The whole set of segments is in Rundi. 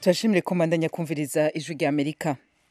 turashimire komandanya kumviriza ijwi rya amerika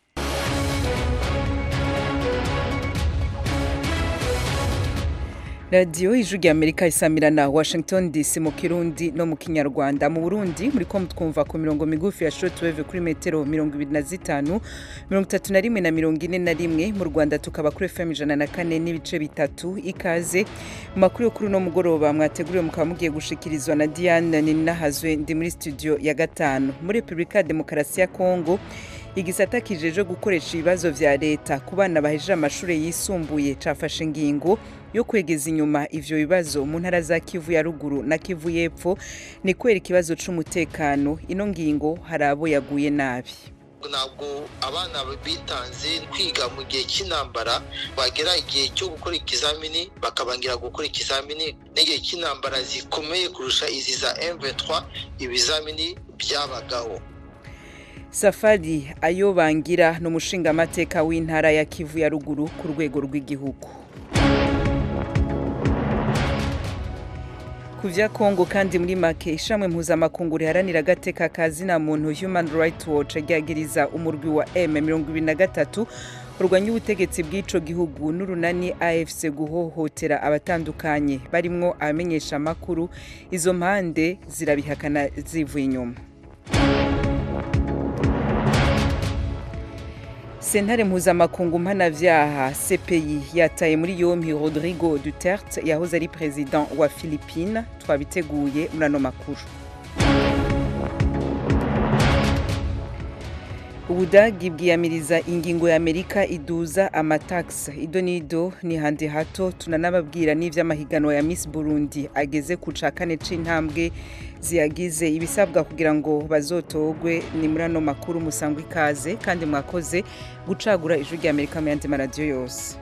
radiyo ijwi rya amerika isamirana washington dc mu kirundi no mu kinyarwanda mu burundi muri ko mutwumva ku mirongo migufi ya shortwave kuri metero mirongo ibiri na zitanu mirongo itatu na rimwe na mirongo ine na rimwe mu rwanda tukaba kuri fm ijana na kane n'ibice bitatu ikaze mu makuru yo kuri uno mugoroba mwateguriwe mukaba mugiye gushikirizwa na diane ninahazwe ndi muri studio ya gatanu muri repubulika ya demokarasi ya kongo igisata kijeje gukoresha ibibazo vya leta ku bana bahejeje amashuri yisumbuye cafashe ingingo yo kwegeza inyuma ivyo bibazo mu ntara za Kivu ya ruguru na Kivu y'epfo ni kwera ikibazo c'umutekano ino ngingo hari abo yaguye nabi ntabwo abana bitanze kwiga mu gihe cy'intambara bagera igihe cyo gukora ikizamini bakabangira gukora ikizamini n'igihe cy'intambara zikomeye kurusha izi za M23 ibizamini byabagaho safari ayo bangira ni umushingamateka w'intara ya kivu ya ruguru ku rwego rw'igihugu ku vya kongo kandi muri make ishamwe mpuzamakungu riharanira agateka ka zina muntu human rights watch ryagiriza umurwi wa m23 urwanya ubutegetsi bw'ico gihugu n'urunani afc guhohotera abatandukanye barimwo abamenyesha amakuru izo mpande zirabihakana zivuye inyuma sentare mpuzamakungu mpanavyaha cpi yataye muri yompi rodrigo duterte yahoze ari president wa philippine twabiteguye muri ano makuru ubudagi bwiyamiriza ingingo ya amerika iduza amatax ido nido ni handi hato tunanababwira n'ivy'amahiganwa ya miss burundi ageze ku ca kane c'intambwe ziyagize ibisabwa kugira ngo bazotogwe ni muri ano makuru musangwa ikaze kandi mwakoze gucagura ijwi rya amerika mu yandi maradiyo yose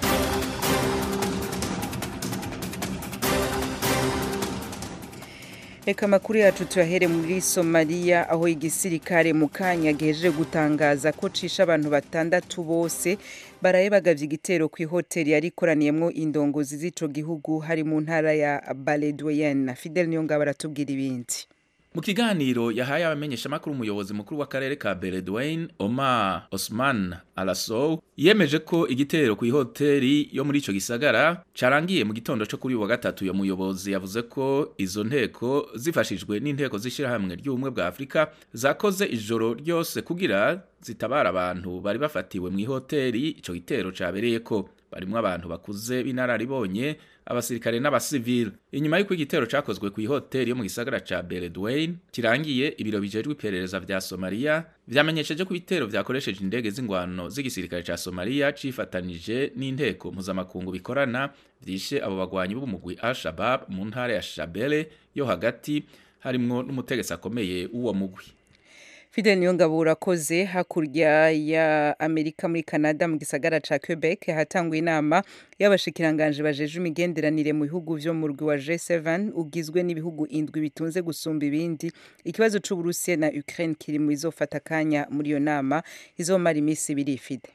reka amakuru yacu tuyahere muri somaliya aho igisirikare mu kanya gihejeje gutangaza ko cisha abantu batandatu bose baraye bagavye igitero ku ihoteli yari ikoraniyemwo indongozi z'ico gihugu hari mu ntara ya baledweyen fidel niyongabo aratubwira ibindi mu kiganiro yahaye abamenyeshamakuru umuyobozi mukuru w'akarere ka beledweyne omar osman alasow yemeje ko igitero ku ihoteli yo muri ico gisagara carangiye mu gitondo co kuri uyu wa gatatu ya muyobozi yavuze ko izo nteko zifashijwe n'inteko z'ishirahamwe ry'ubumwe bwa afurika zakoze ijoro ryose kugira zitabara abantu bari bafatiwe mu ihoteli ico gitero cabereyeko barimwo abantu bakuze b'inararibonye abasirikare n'abasivile inyuma y'uko igitero cakozwe ku ihoteli yo mu gisagara ca Beledweyne kirangiye ibiro bijejwe iperereza vya Somalia vyamenyesheje ko ibitero vyakoresheje indege z'ingwano z'igisirikare ca Somalia cifatanije n'inteko mpuzamakungu bikorana vyishe abo bagwanyi b'umugwi Al-Shabaab mu ntara ya Shabelle yo hagati harimwo n'umutegetsi akomeye w'uwo mugwi Fidel Niyongabo urakoze hakurya ya Amerika muri Canada mu gisagara ca Quebec hatanguye inama y'abashikiranganje bajeje imigenderanire mu bihugu vyo mu rwi wa G7 ugizwe n'ibihugu indwi bitunze gusumba ibindi ikibazo c'Uburusiya na Ukraine kiri mu izofata kanya muri iyo nama izomara imisi ibiri Fide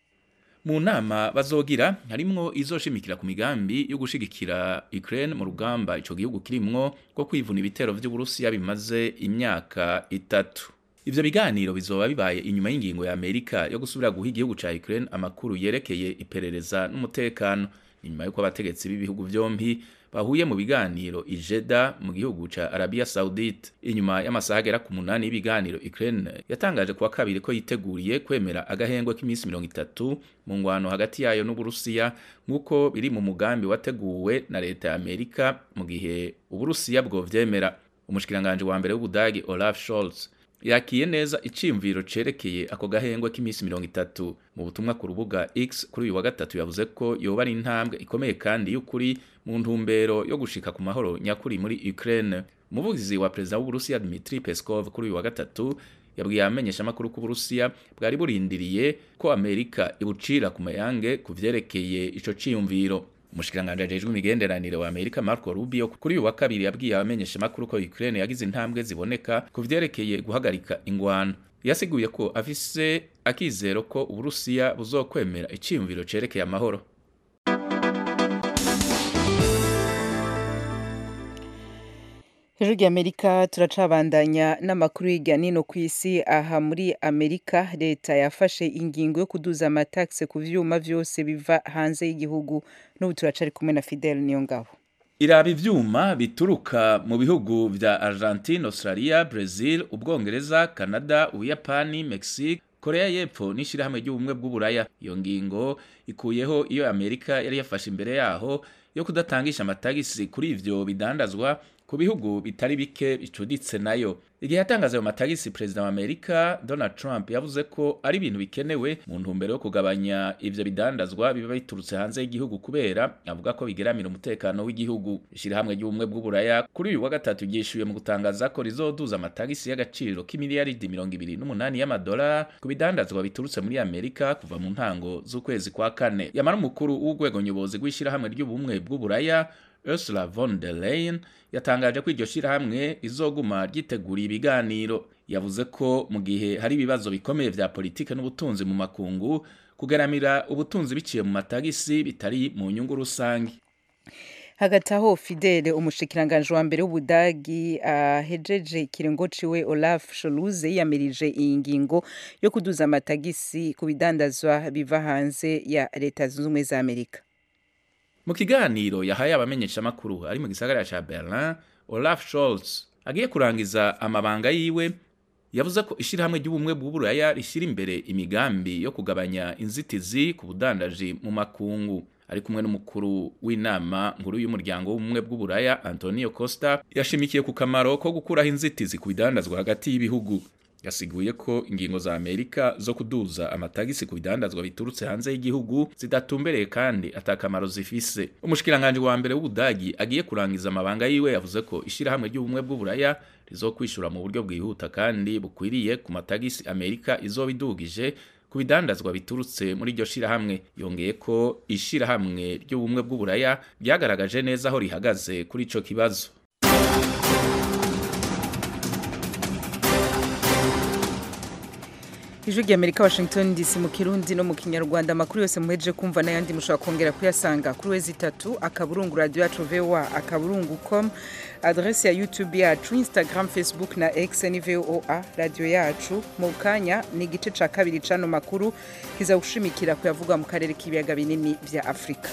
mu nama bazogira harimwo izoshimikira ku migambi yo gushigikira Ukraine mu rugamba ico gihugu kirimwo rwo kwivuna ibitero vy'Uburusiya bimaze imyaka itatu Ivyo biganiro bizoba bibaye inyuma y'ingingo ya Amerika yo gusubira guha igihugu ca Ukraine amakuru yerekeye iperereza n'umutekano inyuma y'uko abategetsi b'ibihugu vyompi bahuye mu biganiro ijeda mu gihugu ca Arabia Saudite inyuma y'amasaha agera ku munani y'ibiganiro Ukraine yatangaje kuwa kabiri ko yiteguriye kwemera agahengwe k'iminsi mirongo itatu mu ngwano hagati yayo n'Uburusiya nk'uko biri mu mugambi wateguwe na leta ya Amerika mu gihe Uburusiya bwovyemera umushikiranganje wa mbere w'Ubudagi Olaf Scholz yakiye neza iciyumviro cerekeye ako gahengwe k'iminsi mirongo itatu mu butumwa ku rubuga X kuri uyu wa gatatu yavuze ko yoba ari intambwe ikomeye kandi y'ukuri mu ntumbero yo gushika ku mahoro nyakuri muri Ukraine umuvugizi wa perezida w'Uburusiya Dmitry Peskov kuri uyu wa gatatu yabwiye abamenyeshamakuru ko Uburusiya bwari burindiriye ko Amerika ibucira ku mayange ku vyerekeye ico ciyumviro umushikiranganje ajejwe imigenderanire wa Amerika Marco Rubio kuri uyu wa kabiri yabwiye abamenyesha makuru ko Ukraine yagize intambwe ziboneka ku vyerekeye guhagarika ingwano yasiguye ko afise akizero ko Uburusiya buzokwemera iciyumviro cerekeye amahoro ijwi ry'amerika turacabandanya n'amakuru hirya nino ku isi aha muri amerika leta yafashe ingingo yo kuduza amatagisi ku vyuma vyose biva hanze y'igihugu n'ubu turacari kumwe na fidel niyo ngabo iraba ivyuma bituruka mu bihugu vya argentine australia brazil ubwongereza canada ubuyapani mexique korea y'epfo n'ishirahamwe ry'ubumwe bw'uburaya iyo ngingo ikuyeho iyo amerika yari yafashe imbere yaho yo kudatangisha amatagisi kuri ivyo bidandazwa ku bihugu bitari bike bicuditse nayo igihe yatangaza ayo matagisi perezida wa amerika donald trump yavuze ko ari ibintu bikenewe mu ntumbero yo kugabanya ivyo bidandazwa biba biturutse hanze y'igihugu kubera avuga ko bigeramira umutekano w'igihugu ishirahamwe ry'ubumwe bw'uburaya kuri uyu wa gatatu ryishuye mu gutangaza ko rizoduza amatagisi y'agaciro k'imiliyaridi mirongo ibiri n'umunani y'amadolari ku bidandazwa biturutse muri amerika kuva mu ntango z'ukwezi kwa kane yamara umukuru w'urwego nyobozi rw'ishirahamwe ry'ubumwe bw'uburaya Ursula von der Leyen yatangaje ko iryo shirahamwe rizoguma ryiteguriye ibiganiro yavuze ko mu gihe hari ibibazo bikomeye vya politike n'ubutunzi mu makungu kugaramira ubutunzi biciye mu matagisi bitari mu nyungu rusange hagati aho fidele umushikiranganje wa mbere w'ubudagi ahejeje uh, ikiringo ciwe olaf sholuze yiyamirije iyi ngingo yo kuduza amatagisi ku bidandazwa biva hanze ya leta zunze ubumwe za amerika mu kiganiro yahaye abamenyeshamakuru ari mu gisagara ca berlin olaf scholz agiye kurangiza amabanga yiwe yavuze ko ishirahamwe ry'ubumwe bw'uburaya rishyira imbere imigambi yo kugabanya inzitizi ku budandaji mu makungu ari kumwe n'umukuru w'inama nkuru y'umuryango w'ubumwe bw'uburaya antonio costa yashimikiye ku kamaro ko gukuraho inzitizi ku bidandazwa hagati y'ibihugu yasiguye ko ingingo za amerika zo kuduza amatagisi ku bidandazwa biturutse hanze y'igihugu zidatumbereye kandi atakamaro zifise umushikiranganje wa mbere w'ubudagi agiye kurangiza amabanga yiwe yavuze ko ishirahamwe ry'ubumwe bw'uburaya rizokwishura mu buryo bwihuta kandi bukwiriye ku matagisi amerika izoba idugije ku bidandazwa biturutse muri iryo shirahamwe yongeye ko ishirahamwe ry'ubumwe bw'uburaya ryagaragaje neza aho rihagaze kuri ico kibazo ijwi ry'amerika washington dc mu kirundi no mu kinyarwanda amakuru yose muhejeje kumva n'ayandi mushobora kongera kuyasanga kuri wezi itatu akaburungu radiyo yacu voa akaburungu com adresi ya youtube yacu instagram facebook na x ni voa radiyo yacu mu kanya ni igice ca kabiri c'ano makuru kiza gushimikira kuyavuga mu karere k'ibiyaga binini vya afurika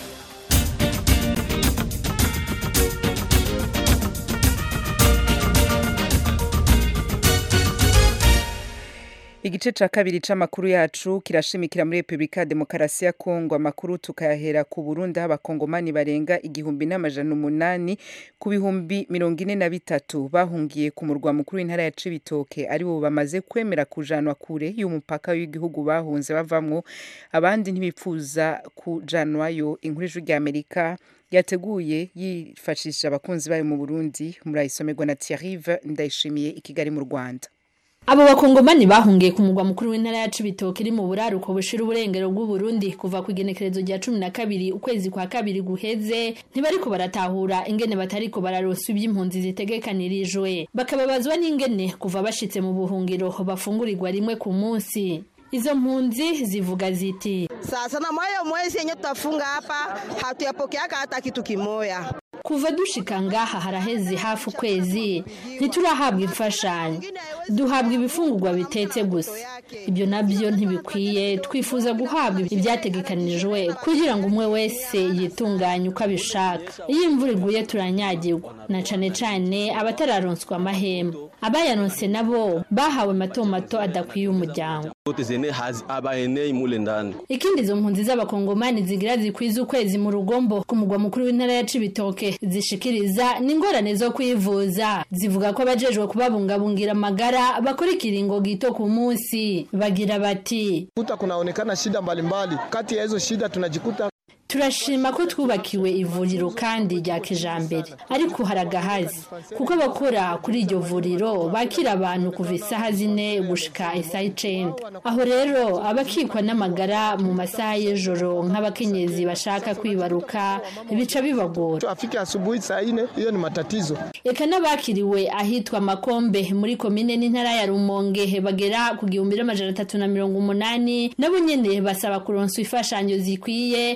igice ca kabiri c'amakuru yacu kirashimikira muri repubulika ya demokarasi ya kongo amakuru tukayahera ku burundi aho abakongomani barenga igihumbi n'amajana umunani ku bihumbi mirongo ine na bitatu bahungiye ku murwa mukuru w'intara ya cibitoke aribo bamaze kwemera kujanwa kure y'umupaka w'igihugu bahunze bavamwo abandi ntibipfuza kujanwayo inkuru ijwi rya amerika yateguye yifashishije abakunzi bayo mu burundi murayisomerwa na thierrive ndayishimiye i kigali mu rwanda abo bakongomani bahungiye ku mugwa mukuru w'intara ya cibitoke iri mu buraruko bushira uburengero bw'uburundi kuva ku igenekerezo rya cumi na kabiri ukwezi kwa kabiri guheze ntibariko baratahura ingene batariko bararoswa ivy'impunzi zitegekanirijwe bakababazwa n'ingene kuva bashitse mu buhungiro bafungurirwa rimwe ku munsi Izo mpunzi zivuga ziti sasa na moyo mwezi yenye tutafunga hapa hatuyapokeaka hata kitu kimoya kuva dushika ngaha haraheze hafi ukwezi ntiturahabwa imfashanyo duhabwa ibifungurwa bitetse gusa ibyo nabyo ntibikwiye twifuza guhabwa ibyategekanijwe kugira ngo umwe wese yitunganye uko abishaka iyo imvura iguye turanyagirwa na cane cane abatararonswa amahema abayaronse nabo bahawe mato mato adakwiye umuryango ikindi izo mpunzi z'abakongomani zigira zikwiza ukwezi mu rugombo ku mugwa mukuru w'intara ya cibitoke zishikiriza n'ingorane zo kwivuza zivuga ko abajejwe kubabungabungira amagara bakora ikiringo gito ku munsi bagira bati kuta kunaonekana shida mbalimbali kati ya hizo shida tunajikuta turashima ko twubakiwe ivuriro kandi rya kijambere ariko haragahazi kuko abakora kuri iryo vuriro bakira abantu kuva isaha zine gushika isaha icenda aho rero abakikwa n'amagara mu masaha y'ijoro nk'abakenyezi bashaka kwibaruka bica bibagora afike asubuhi saa ine hiyo ni matatizo eka n'abakiriwe ahitwa makombe muri komine n'intara ya rumonge bagera ku gihumbi n'amajana atatu na mirongo umunani nabo nyene basaba kuronswa imfashanyo zikwiye baka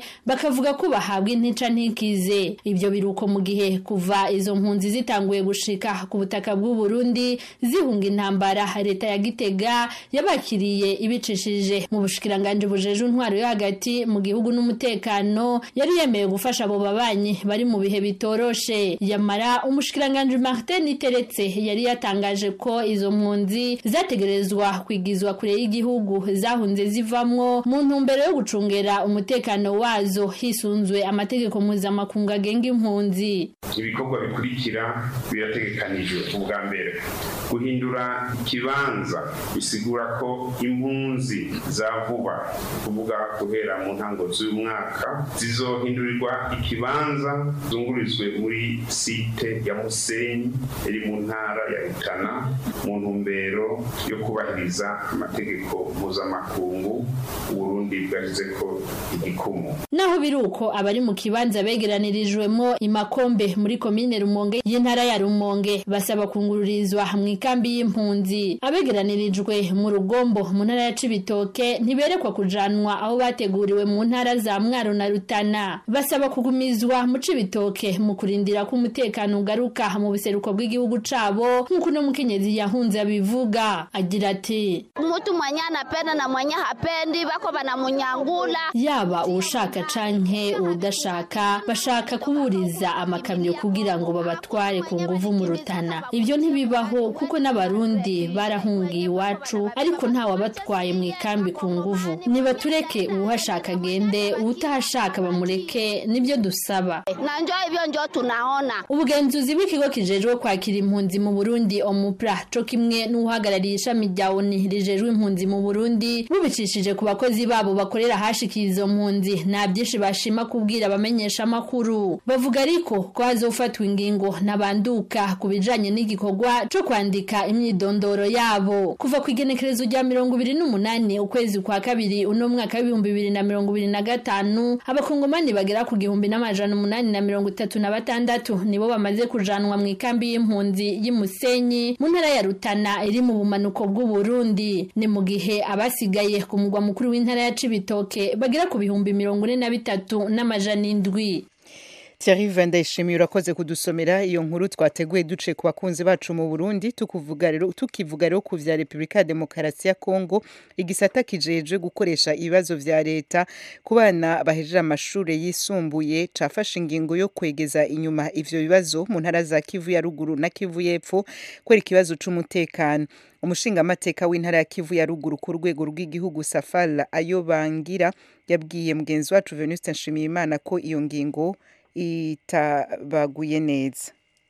bakavuga ko bahabwa intica ntikize ibyo biruko mu gihe kuva izo mpunzi zitanguye gushika ku butaka bw'u Burundi zihunga intambara leta ya Gitega yabakiriye ibicishije mu bushikiranganje bujeje intwaro yo hagati mu gihugu n'umutekano yari yemeye gufasha abo babanyi bari mu bihe bitoroshe yamara umushikiranganje Martin Iteretse yari yatangaje ko izo mpunzi zategerezwa kwigizwa kure y'igihugu zahunze zivamwo mu ntumbero yo gucungera umutekano wazo hisunzwe amategeko mpuzamakungu agenga impunzi ibikorwa bikurikira birategekanijwe ubwa mbere guhindura ikibanza bisigura ko impunzi za vuba kuvuga guhera mu ntango z'uyu mwaka zizohindurirwa ikibanza zungurizwe muri site ya musenyi iri mu ntara ya rutana mu ntumbero yo kubahiriza amategeko mpuzamakungu uburundi bwashyize ko igikumu naho biri uko abari mu kibanza begeranirijwemo imakombe muri komine rumonge y'intara ya rumonge basaba kungururizwa mu ikambi y'impunzi abegeranirijwe mu rugombo mu ntara ya cibitoke ntiberekwa kujanwa aho bateguriwe mu ntara za mwaro na rutana basaba kugumizwa mu cibitoke mu kurindira ko umutekano ugaruka mu buseruko bw'igihugu cabo nk'uko no mukenyezi yahunze abivuga agira ati mtu mwenye anapenda na mwenye hapendi bako banamunyangula yaba uwushaka canke uwudashaka bashaka kuburiza amakamyo kugira ngo babatware ku nguvu mu rutana ibyo ntibibaho kuko n'abarundi barahungiye iwacu ariko nta wabatwaye mu ikambi ku nguvu nibatureke uwuhashaka agende uwutahashaka bamureke nibyo dusaba na njo hivyo njo tunaona ubugenzuzi bw'ikigo kijejwe kwakira impunzi mu burundi omupra co kimwe n'uhagarariye ishami rya oni rijejwe impunzi mu burundi bubicishije ku bakozi babo bakorera hashikiye izo mpunzi nta byinshi bashima kubwira abamenyesha amakuru bavuga ariko ko hazofatwa ingingo nabanduka ku bijanye n'igikorwa co kwandika imyidondoro yabo kuva ku igenekerezo rya mirongo ibiri n'umunani ukwezi kwa kabiri uno mwaka w'ibihumbi bibiri na mirongo ibiri na gatanu abakongomani bagera ku gihumbi n'amajana umunani na mirongo itatu na batandatu nibo bamaze kujanwa mu ikambi y'impunzi y'Imusenyi mu ntara ya Rutana iri mu bumanuko bw'u Burundi ni mu gihe abasigaye ku mugwa mukuru w'intara ya Cibitoke bagera ku bihumbi mirongo ine na bitatu n'amajana indwi Thierry Vandayishimiye urakoze kudusomera iyo nkuru twateguye duce ku bakunzi bacu mu Burundi tukuvuga rero tukivuga rero ku vya Republika ya Demokarasi ya Kongo igisata kijeje gukoresha ibibazo vya leta ku bana bahejeje amashure yisumbuye cafashe ingingo yo kwegeza inyuma ivyo bibazo mu ntara za Kivu ya ruguru na Kivu y'epfo kwera ikibazo c'umutekano umushingamateka w'intara ya Kivu ya ruguru ku rwego rw'igihugu Safala ayo bangira yabwiye mugenzi wacu Venuste Nshimiyimana ko iyo ngingo itabaguye neza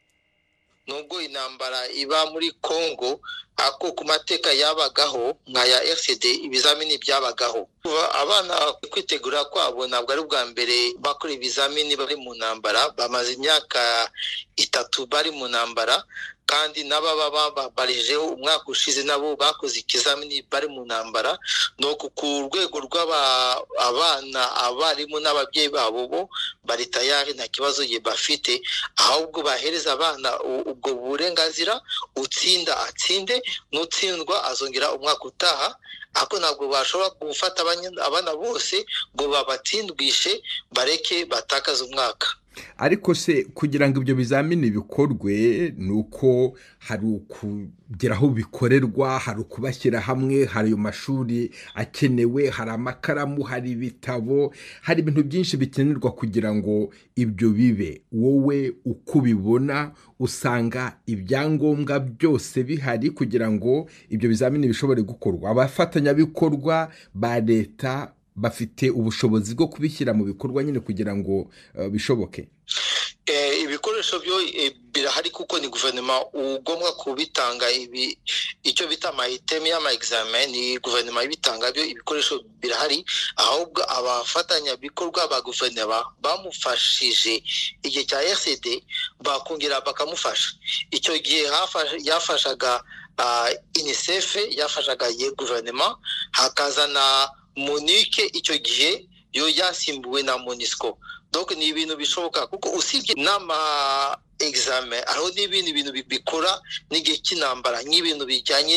nubwo intambara iba muri congo ako ku mateka yabagaho nka ya rcd ibizamini byabagaho abana kwitegura kwabo ntabwo ari ubwa mbere bakora ibizamini bari mu ntambara bamaze imyaka itatu bari mu ntambara kandi n'ababa babarijeho umwaka ushize nabo bakoze ikizamini bari mu ntambara ni uku ku rwego rw'abana abarimu n'ababyeyi babo bo bari tayari nta kibazo ye bafite ahubwo bahereza abana ubwo burenganzira utsinda atsinde n'utsindwa azongera umwaka utaha ariko ntabwo bashobora gufata abana bose ngo babatsindwishe bareke batakaze umwaka ariko se kugira ngo ibyo bizamini bikorwe ni uko hari ukugera aho bikorerwa hari ukubashyira hamwe hari ayo mashuri akenewe hari amakaramu hari ibitabo hari ibintu byinshi bikenerwa kugira ngo ibyo bibe wowe uko ubibona usanga ibyangombwa byose bihari kugira ngo ibyo bizamini bishobore gukorwa abafatanyabikorwa ba leta bafite ubushobozi bwo kubishyira mu bikorwa nyine kugira ngo bishoboke ibikoresho byo birahari kuko ni guverinoma ugomba kubitanga ibi icyo bita amayiteme y'ama ni guverinoma ibitanga byo ibikoresho birahari ahubwo abafatanyabikorwa ba guverinoma bamufashije igihe cya rcd bakongera bakamufasha icyo gihe yafashaga unicef yafashaga ye guverinoma hakazana monike icyo gihe yo yasimbuwe na monisco donc ni ibintu bishoboka kuko usibye n'ama examen hariho n'ibindi bintu bikora n'igihe cy'intambara nk'ibintu bijyanye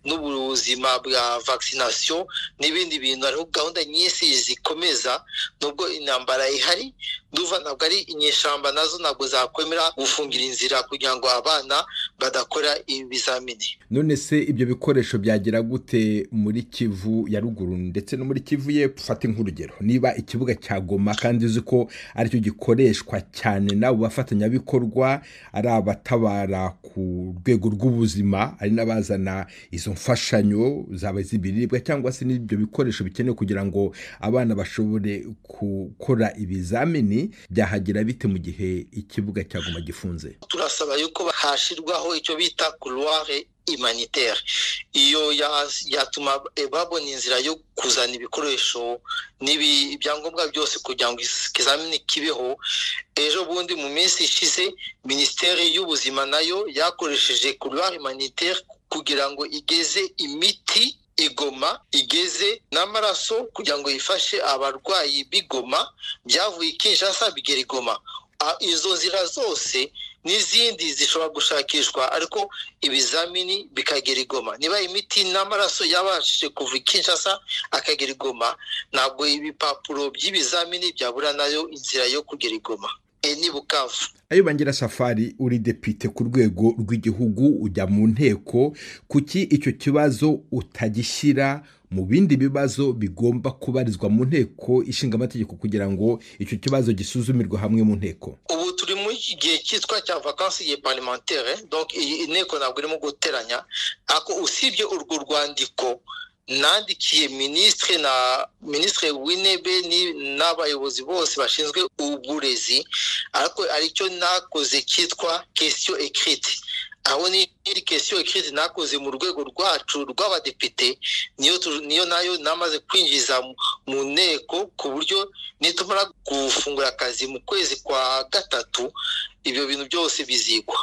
n'ubuzima bwa vaccination n'ibindi bintu hariho gahunda nyinshi zikomeza nubwo intambara ihari nduva ntabwo ari inyeshamba nazo ntabwo zakwemera gufungira inzira kugira ngo abana badakora ibizamini none se ibyo bikoresho byagera gute muri kivu ya ruguru ndetse no muri kivu y'epfo fata nk'urugero niba ikibuga cya goma kandi uzi ko aricyo gikoreshwa cyane n'abo bafatanyabikorwa ari abatabara ku rwego rw'ubuzima ari n'abazana izo mfashanyo zaba iz'ibiribwa cyangwa se n'ibyo bikoresho bikenewe kugira ngo abana bashobore gukora ibizamini byahagera bite mu gihe ikibuga cya goma gifunze turasaba yuko hashyirwaho icyo bita couloir humanitaire iyo yatuma babona inzira yo kuzana ibikoresho ibyangombwa byose kugira ngo ikizamini kibeho ejo bundi mu minsi ishize minisiteri y'ubuzima nayo yakoresheje couloir humanitaire kugira ngo igeze imiti igoma igeze n'amaraso kugira ngo yifashe abarwayi b'igoma byavuye Kinshasa bigera igoma izo nzira zose n'izindi zishobora gushakishwa ariko ibizamini bikagera igoma niba imiti n'amaraso yabashije kuva Kinshasa akagera igoma ntabwo ibipapuro by'ibizamini byabura nayo inzira yo kugera igoma ni bukavu ayo bangira safari uri depite ku rwego rw'igihugu ujya mu nteko kuki icyo kibazo utagishyira mu bindi bibazo bigomba kubarizwa mu nteko ishinga amategeko kugira ngo icyo kibazo gisuzumirwe hamwe mu nteko ubu turi mu gihe cyitwa cya vakansi ya parlementaire donc inteko ntabwo irimo guteranya ariko usibye urwo rwandiko nandikiye minisitiri na minisitiri w'intebe n'abayobozi bose bashinzwe uburezi ariko aricyo nakoze cyitwa kesiyo ekiriti aho n'iri kesiyo ekiriti nakoze mu rwego rwacu rw'abadepite niyo nayo namaze kwinjiza mu nteko ku buryo nitumara gufungura akazi mu kwezi kwa gatatu ibyo bintu byose bizigwa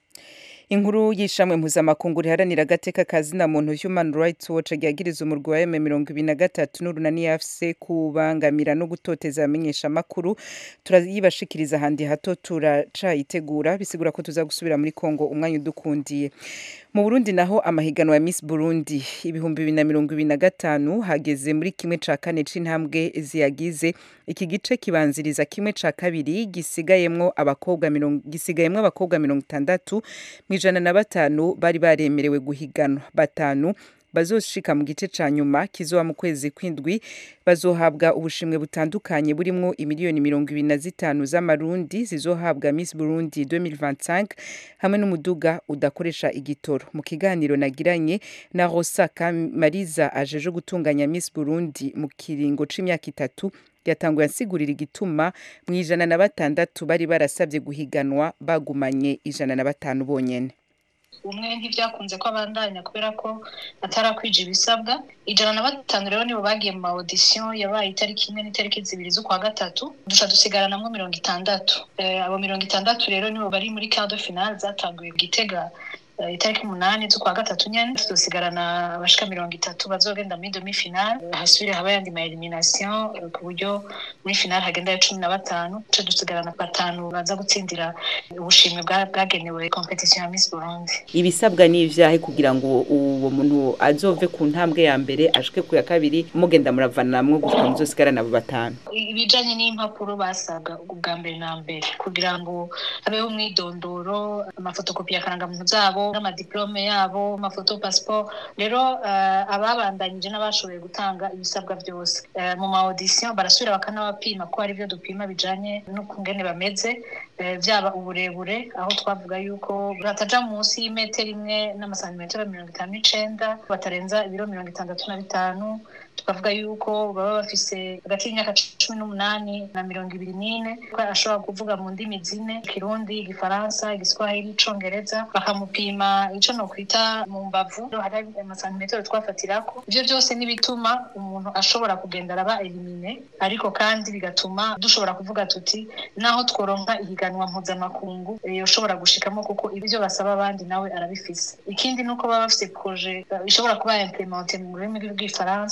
inkuru y'ishamwe mpuzamakungu riharanira agateka ka zina muntu human rights watch ryagiriza umurwi wa eme mirongo ibiri na gatatu n'urunani yafise kubangamira no gutoteza abamenyesha amakuru turayibashikiriza ahandi hato turacayitegura bisigura ko tuza gusubira muri kongo umwanya udukundiye mu burundi naho amahiganwa ya miss burundi ibihumbi bibiri na mirongo ibiri na gatanu hageze muri kimwe ca kane c'intambwe ziyagize iki gice kibanziriza kimwe ca kabiri gisigayemwo abakobwa mirongo gisigayemwo abakobwa mirongo itandatu mu ijana na batanu bari baremerewe guhiganwa batanu bazoshika mu gice ca nyuma kizoba mu kwezi kw'indwi bazohabwa ubushimwe butandukanye burimwo imiliyoni mirongo ibiri na zitanu z'amarundi zizohabwa Miss Burundi 2025 hamwe n'umuduga udakoresha igitoro mu kiganiro nagiranye na Rosa Kamariza ajeje gutunganya Miss Burundi mu kiringo c'imyaka itatu yatanguye asigurira igituma mu ijana na batandatu bari barasabye guhiganwa bagumanye ijana na batanu bonyene umwe ntibyakunze ko abandanya kubera ko atarakwije ibisabwa ijana na batanu rero nibo bagiye mu ma audition yabaye itariki imwe n'itariki zibiri z'ukwa gatatu duca dusigaranamwo mirongo itandatu abo mirongo itandatu rero nibo bari muri quart de finale zatanguye gitega itariki umunani z'ukwa gatatu nyene tuzosigarana abashika mirongo itatu bazogenda muri demi finale hasubire haba yandi ma elimination ku buryo muri finale hagenda cumi na batanu duce dusigarana batanu baza gutsindira ubushimwe bwagenewe competition ya Miss Burundi ibisabwa ni ivyahe kugira ngo uwo muntu azove ku ntambwe ya mbere ashike ku ya kabiri mugenda muravanamwo gushika muzosigarana abo batanu ibijanye n'impapuro basabwa ubwa mbere na mbere kugira ngo habeho umwidondoro amafotokopi ya karangamuntu zabo n'amadiplome yabo amafoto passport rero ababandanyije n'abashoboye gutanga ibisabwa byose mu ma audition barasubira bakanabapima ko hari ibyo dupima bijanye n'ukungene bameze byaba uburebure aho twavuga yuko bataja munsi y'imetero imwe n'amasantimetero mirongo itanu n'icenda batarenza ibiro mirongo itandatu na bitanu tukavuga yuko baba bafise hagati y'imyaka cumi n'umunani na mirongo ibiri n'ine ko ashobora kuvuga mu ndimi zine ikirundi igifaransa igiswahili icongereza bakamupima ico nokwita mu mbavu hari amasantimetero twafatirako ivyo byose n'ibituma umuntu ashobora kugenda araba elimine ariko kandi bigatuma dushobora kuvuga tuti naho tworonka ihiganwa mpuzamakungu yoshobora gushikamo kuko ibyo basaba abandi nawe arabifise ikindi nuko baba bafise proje ishobora kuba implemente mu rurimi rw'igifaransa mu mwaka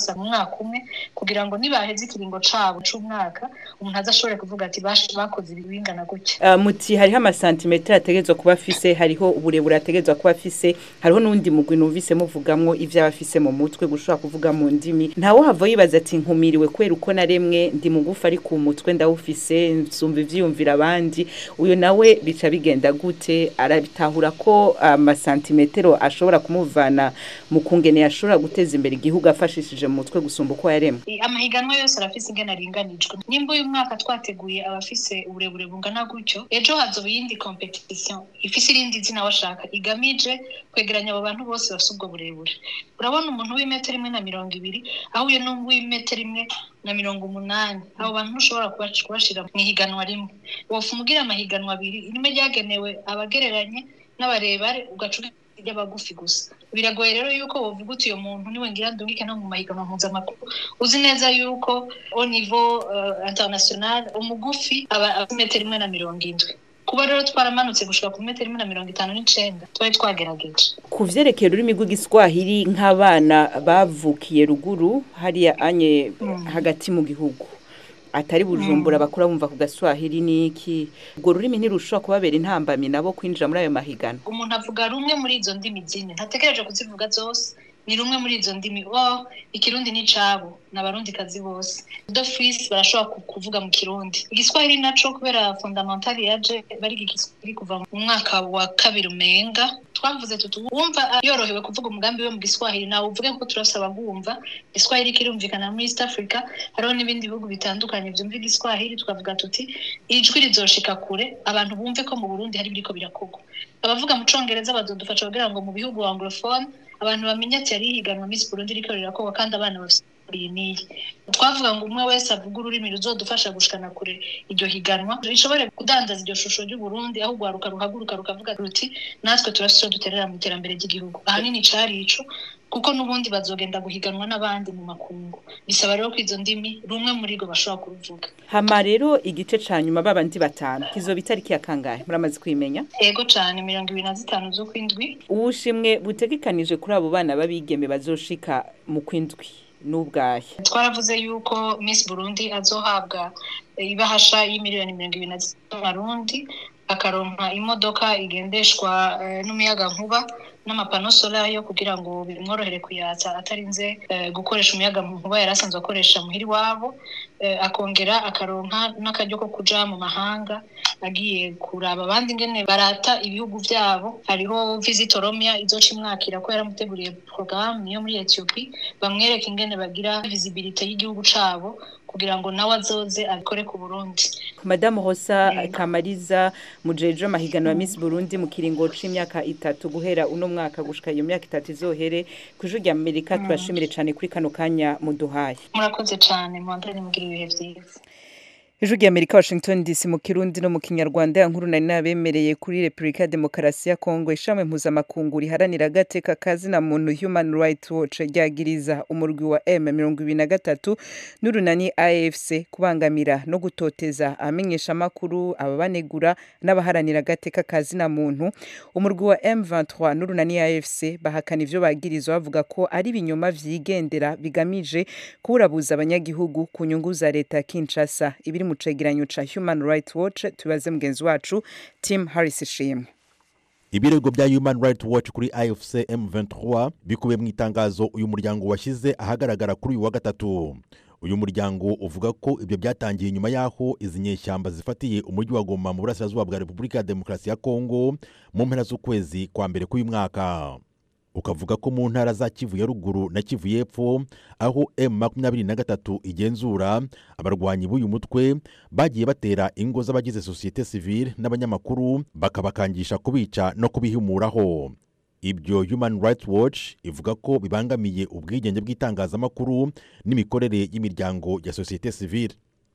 umwaka umwe kugira ngo nibaheze ikiringo cabo c'umwaka umuntu azashobore kuvuga ati "Bash- bakoze ibi bingana gutya Uh, muti hariho amasantimetero ategerezwa kuba afise hariho uburebure ategerezwa kuba afise hariho n'undi mugwi numvise muvugamwo ivyo aba afise mu mutwe gushobora kuvuga mu ndimi ntawe hava yibaza ati nkumiriwe kubera uko naremwe ndi mugufi ari ku mutwe ndawufise nsumva ivyiyumvira abandi uyo nawe bica bigenda gute arabitahura ko amasantimetero ashobora kumuvana mu kungene yashobora guteza imbere igihugu afashishije mu mutwe gusumba uko yaremwe I- amahiganwa yose arafise ingene aringanijwe nimba uyu mwaka twateguye abafise uburebure bungana gutyo ejo hazoba iyindi competition ifise irindi zina washaka igamije kwegeranya abo bantu bose bafise ubwo burebure urabona umuntu w'imetero imwe na mirongo ibiri ahuye n'uw'imetero imwe na mirongo umunani abo bantu ntushobora kubash- kubashira mu ihiganwa rimwe wofuma ugira amahiganwa abiri rimwe ryagenewe abagereranye n'abarebare ugaca ry'abagufi gusa biragoye rero yuko wovuga uti uyo muntu niwe ngira ndungike no mu mahiganwa mpuzamakuru uzi neza yuko au niveau uh, international umugufi aba afite metero imwe na mirongo indwi kuba rero twaramanutse gushika ku metero imwe na mirongo itanu n'icenda twari twagerageje ku vyerekeye ururimi rw'igiswahili nk'abana bavukiye ruguru hariya anye hagati mu gihugu atari bujumbura bakura bumva ku gaswahili niki ubwo rurimi ntirushobora kubabera intambamyi nabo kwinjira muri ayo mahiganwa umuntu avuga rumwe muri izo ndimi zine ntategereje kuzivuga zose ni rumwe muri izo ndimi oh ikirundi ni icabo ni abarundikazi bose dofisi barashobora ku- kuvuga mu kirundi igiswahili naco kubera fundamentali yaje bariga igiswahili kuva mu mwaka wa kabiri umenga twavuze tuti wumva yorohewe kuvuga umugambi we mu giswahili nawe uvuge ko turasaba bwumva igiswahili kirumvikana muri east africa hariho n'ibindi bihugu bitandukanye byumva igiswahili twavuga tuti ijwi rizoshika kure abantu bumve ko mu burundi hari biriko birakorwa abavuga mu congereza bazodufasha kugira ngo mu bihugu anglophone abantu bamenye ati yari higanwa miss burundi riko rirakorwa kandi abana bafite iyi n'iyi twavuga ngo umwe wese avuga ururimi ruzodufasha gushikana kure iryo higanwa rishobore kudandaza iryo shusho ry'uburundi aho urwaruka ruhaguruka rukavuga ruti natwe turafise ico duterera mu iterambere ry'igihugu ahanini cari ico kuko n'ubundi bazogenda guhiganwa n'abandi mu makungu bisaba rero ko izo ndimi rumwe muri rwo bashobora kuruvuga hama rero igice ca nyuma babandi batanu kizoba itariki ya kangahe muramaze kwimenya ego cane mirongo ibiri na zitanu z'ukwindwi ubushimwe butegekanije kuri abo bana b'abigeme bazoshika mu kwindwi n'ubwahe twaravuze yuko miss burundi azohabwa ibahasha y'imiliyoni mirongo ibiri na zitanu z'amarundi akaronka imodoka igendeshwa eh, n'umuyaga nkuba n'amapano solayo kugira ngo bimworohere kuyatsa atarinze eh, gukoresha umuyaga nkuba yari asanzwe akoresha muhira iwabo eh, akongera akaronka n'akaryo ko kuja mu mahanga agiye kuraba abandi ingene barata ibihugu vyabo hariho visit oromia izoca imwakira ko yaramuteguriye porogaramu yo muri ethiopie bamwereka ingene bagira visibility y'igihugu cabo kugira ngo nawe azoze abikore ku burundi madamu hosa kamariza mujeje amahiganwa ya miss burundi mu kiringo c'imyaka itatu guhera uno mwaka gushika iyo myaka itatu izohere kw'ijuru rya amerika turashimire cane kuri kano kanya muduhaye murakoze cane mwandane mugira ibihe vyiza ijuru rya amerika washington dc mu kirundi no mu kinyarwanda ya nkuru nari nabemereye kuri repubulika ya demokarasi ya kongo ishami mpuzamakungu riharanira agateka kazina muntu human rights watch ryagiriza umurwi wa m mirongo ibiri na gatatu n'urunani afc kubangamira no gutoteza abamenyeshamakuru ababanegura n'abaharanira agateka kazina muntu umurwi wa m23 n'urunani afc bahakana ivyo bagirizwa bavuga ko ari ibinyoma vyigendera bigamije kuburabuza abanyagihugu ku nyungu za leta ya kinshasa ibiri mu cegeranyo ca human rights watch tubaze mugenzi wacu tim harris ishimwe ibirego bya human rights watch kuri afc m23 bikubiye mu itangazo uyu muryango washyize ahagaragara kuri uyu wa gatatu uyu muryango uvuga ko ibyo byatangiye nyuma y'aho izi nyeshyamba zifatiye umujyi wa goma mu burasirazuba bwa repubulika ya demokarasi ya kongo mu mpera z'ukwezi kwa mbere k'uyu mwaka ukavuga ko mu ntara za kivu ya ruguru na kivu y'epfo aho m makumyabiri na gatatu igenzura abarwanyi b'uyu mutwe bagiye batera ingo z'abagize sosiyete sivile n'abanyamakuru bakabakangisha kubica no kubihumuraho ibyo human rights watch ivuga ko bibangamiye ubwigenge bw'itangazamakuru n'imikorere y'imiryango ya sosiyete sivile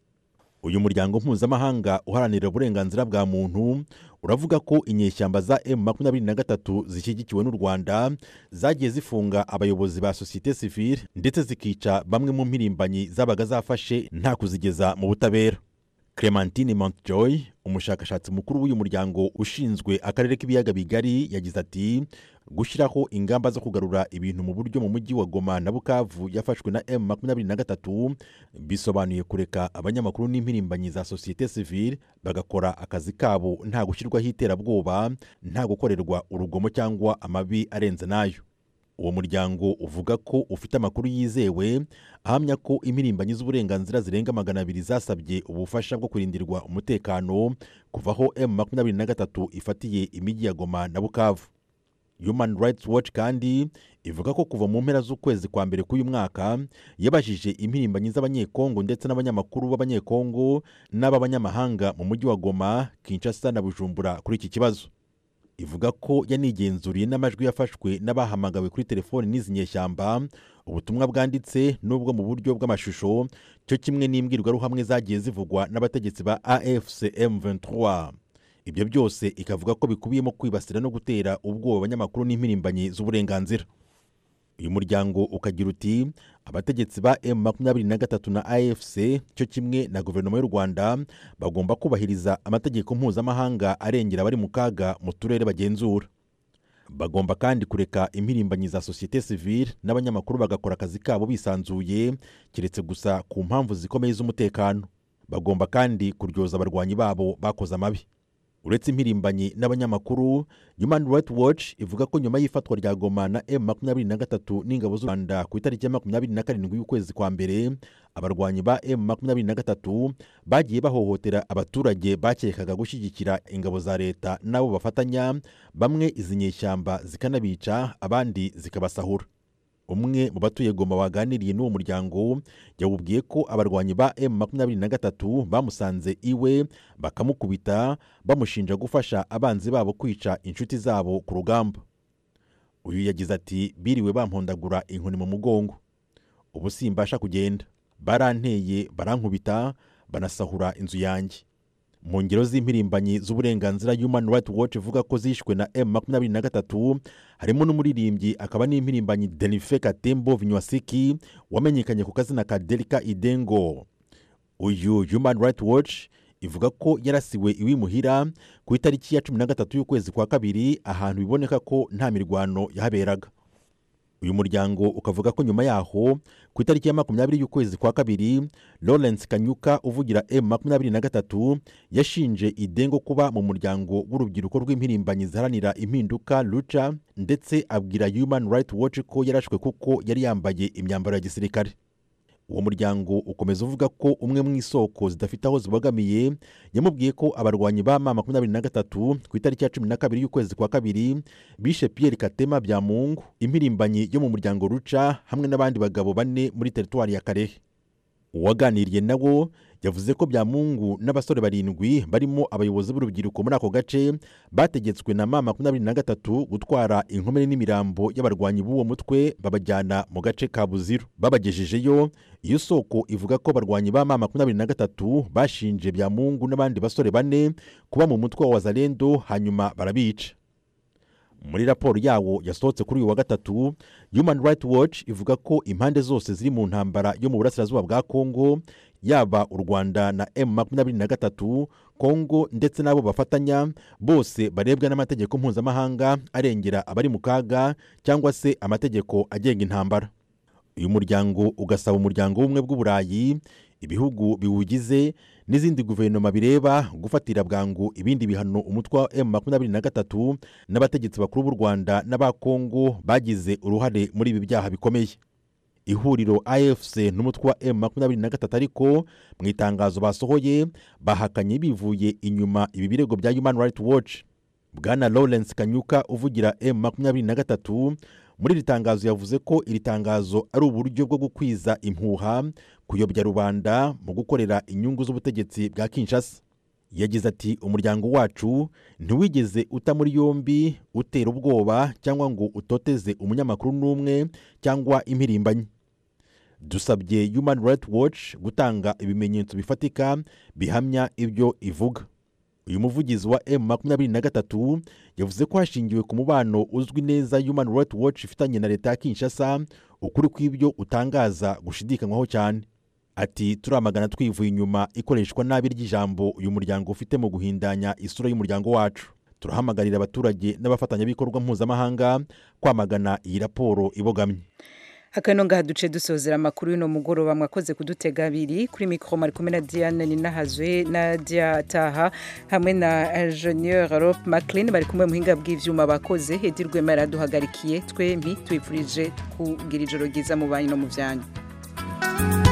uyu muryango mpuzamahanga uharanira uburenganzira bwa muntu uravuga ko inyeshyamba za m makumyabiri na gatatu zishyigikiwe n'u rwanda zagiye zifunga abayobozi ba sosiyete sivile ndetse zikica bamwe mu mpirimbanyi zabaga zafashe nta kuzigeza mu butabera clementine montjoy umushakashatsi mukuru w'uyu muryango ushinzwe akarere k'ibiyaga bigari yagize ati gushyiraho ingamba zo kugarura ibintu mu buryo mu mujyi wa goma na bukavu yafashwe na m makumyabiri na gatatu bisobanuye kureka abanyamakuru n'impirimbanyi za sosiyete sivile bagakora akazi kabo nta gushyirwaho iterabwoba nta gukorerwa urugomo cyangwa amabi arenze n'ayo uwo muryango uvuga ko ufite amakuru yizewe ahamya ko impirimbanyi z'uburenganzira zirenga magana abiri zasabye ubufasha bwo kurindirwa umutekano kuva aho m makumyabiri na gatatu ifatiye imijyi ya goma na bukavu human rights watch kandi ivuga ko kuva mu mpera z'ukwezi kwa mbere k'uyu mwaka yabajije impirimbanyi z'abanyekongo ndetse n'abanyamakuru b'abanyekongo n'ab'abanyamahanga mu mujyi wa goma kinshasa na bujumbura kuri iki kibazo ivuga ko yanigenzuriye n'amajwi yafashwe n'abahamagawe kuri telefoni n'izi nyeshyamba ubutumwa bwanditse n'ubwo mu buryo bw'amashusho cyo kimwe n'imbwirwaruhamwe zagiye zivugwa n'abategetsi ba afc m23 ibyo byose ikavuga ko bikubiyemo kwibasira no gutera ubwoba abanyamakuru n'impirimbanyi z'uburenganzira uyu muryango ukagira uti abategetsi ba m makumyabiri na gatatu na afc cyo kimwe na guverinoma y'u rwanda bagomba kubahiriza amategeko mpuzamahanga arengera abari mu kaga mu turere bagenzura bagomba kandi kureka impirimbanyi za sosiyete sivile n'abanyamakuru bagakora akazi kabo bisanzuye keretse gusa ku mpamvu zikomeye z'umutekano bagomba kandi kuryoza abarwanyi babo bakoze amabi uretse impirimbanyi n'abanyamakuru human rights watch ivuga ko nyuma y'ifatwa rya goma na m makumyabiri na gatatu n'ingabo z'u rwanda ku itariki ya makumyabiri na karindwi y'ukwezi kwa mbere abarwanyi ba m makumyabiri na gatatu bagiye bahohotera abaturage bakekaga gushyigikira ingabo za leta n'abo bafatanya bamwe izi nyeshyamba zikanabica abandi zikabasahura umwe mu batuye goma waganiriye n'uwo muryango yawubwiye ko abarwanyi ba m makumyabiri na gatatu bamusanze iwe bakamukubita bamushinja gufasha abanzi babo kwica inshuti zabo ku rugamba uyu yagize ati biriwe bampondagura inkoni mu mugongo ubu simbasha kugenda baranteye barankubita banasahura inzu yanjye mu ngero z'impirimbanyi z'uburenganzira human rights watch ivuga ko zishwe na m makumyabiri na gatatu harimo n'umuririmbyi akaba n'impirimbanyi denife katembo vinywasiki wamenyekanye ku kazina ka delika idengo uyu human rights watch ivuga ko yarasiwe iwimuhira ku itariki ya cumi na gatatu y'ukwezi kwa kabiri ahantu biboneka ko nta mirwano yahaberaga uyu muryango ukavuga ko nyuma yaho ku itariki ya makumyabiri y'ukwezi kwa kabiri lawrence kanyuka uvugira m makumyabiri na gatatu yashinje idengo kuba mu muryango w'urubyiruko rw'impirimbanyi ziharanira impinduka ruca ndetse abwira human rights watch ko yarashwe kuko yari yambaye imyambaro ya gisirikare uwo muryango ukomeza uvuga ko umwe mu isoko zidafite aho zibogamiye yamubwiye ko abarwanyi ba ma makumyabiri na gatatu ku itariki ya cumi na kabiri y'ukwezi kwa kabiri bishe pierre katema bya mungu impirimbanyi yo mu muryango ruca hamwe n'abandi bagabo bane muri teritwari ya karehe uwaganiriye nawo yavuze ko byamungu n'abasore barindwi barimo abayobozi b'urubyiruko muri ako gace bategetswe na ma makumyabiri na gatatu gutwara inkomere n'imirambo y'abarwanyi b'uwo mutwe babajyana mu gace ka buziru babagejejeyo iyo soko ivuga ko abarwanyi ba ma makumyabiri na gatatu bashinje byamungu n'abandi basore bane kuba mu mutwe wa wazalendo hanyuma barabica muri raporo yawo yasohotse kuri uyu wa gatatu human rights watch ivuga ko impande zose ziri mu ntambara yo mu burasirazuba bwa kongo yaba u rwanda na m makumyabiri na gatatu kongo ndetse n'abo bafatanya bose barebwa n'amategeko mpuzamahanga arengera abari mu kaga cyangwa se amategeko agenga intambara uyu muryango ugasaba umuryango w'ubumwe bw'uburayi ibihugu biwugize n'izindi guverinoma bireba gufatira bwangu ibindi bihano umutwe wa m makumyabiri na gatatu n'abategetsi bakuru b'u rwanda n'aba kongo bagize uruhare muri ibi byaha bikomeye ihuriro afc n'umutwe wa m makumyabiri na gatatu ariko mu itangazo basohoye bahakanye bivuye inyuma ibi birego bya human rights watch bwana lawrence kanyuka uvugira m makumyabiri na gatatu muri iri tangazo yavuze ko iri tangazo ari uburyo bwo gukwiza impuha kuyobya rubanda mu gukorera inyungu z'ubutegetsi bwa kinshasa yagize ati umuryango wacu ntiwigeze uta muri yombi utera ubwoba cyangwa ngo utoteze umunyamakuru n'umwe cyangwa impirimbanyi dusabye human rights watch gutanga ibimenyetso bifatika bihamya ibyo ivuga uyu muvugizi wa m makumyabiri na gatatu yavuze ko hashingiwe ku mubano uzwi neza human rights watch ifitanye na leta ya kinshasa ukuri kw'ibyo utangaza gushidikanywaho cyane ati turamagana twivuye inyuma ikoreshwa nabi ry'ijambo uyu muryango ufite mu guhindanya isura y'umuryango wacu turahamagarira abaturage n'abafatanyabikorwa mpuzamahanga kwamagana iyi raporo ibogamye akano ngaha duce dusozera amakuru y'uno mugoroba mwakoze kudutega abiri kuri mikoro mari kumwe na diane ninahazwe na dia taha hamwe na ingenieur rope maclean bari kumwe muhinga bw'ivyuma bakoze hedi rwema yaraduhagarikiye twembi tubifurije kugira ijoro ryiza mu banyu no mu vyanyu